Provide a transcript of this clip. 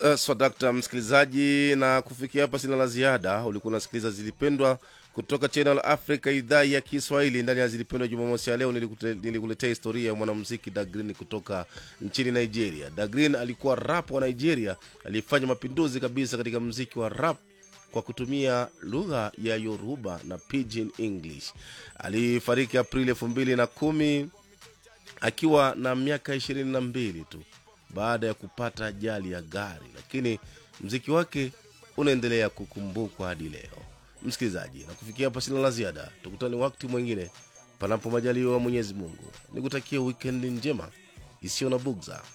Uh, swadakta msikilizaji, na kufikia hapa sina la ziada. Ulikuwa unasikiliza Zilipendwa kutoka Channel Africa, idhaa ya Kiswahili. Ndani ya Zilipendwa Jumamosi ya leo nilikute- nilikuletea historia ya mwanamuziki Dagrin kutoka nchini Nigeria. Dagrin alikuwa rap wa Nigeria aliyefanya mapinduzi kabisa katika muziki wa rap kwa kutumia lugha ya Yoruba na Pidgin English. Alifariki Aprili elfu mbili na kumi akiwa na miaka ishirini na mbili tu baada ya kupata ajali ya gari, lakini mziki wake unaendelea kukumbukwa hadi leo. Msikilizaji, na kufikia hapa sina la ziada. Tukutane wakati mwingine, panapo majaliwa wa Mwenyezi Mungu. Nikutakia wikendi njema isiyo na bugza.